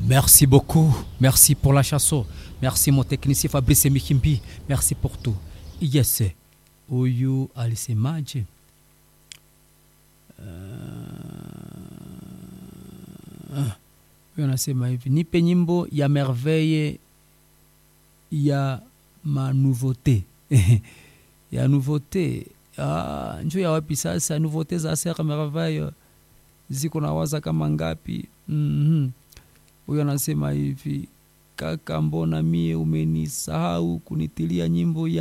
Merci beaucoup. Merci pour la chanson. Merci mon technicien Fabrice Mikimbi. Merci pour tout. Yes. Huyu alisemaje? Huyu anasema hivi, nipe nyimbo ya merveille ya manouveauté ya nouveauté. Ah, njo ya wapi sasa? Nouveauté za Sere Merveille ziko na waza kama ngapi? Mhm. Huyo anasema hivi, kaka, mbona mie umenisahau kunitilia nyimbo ya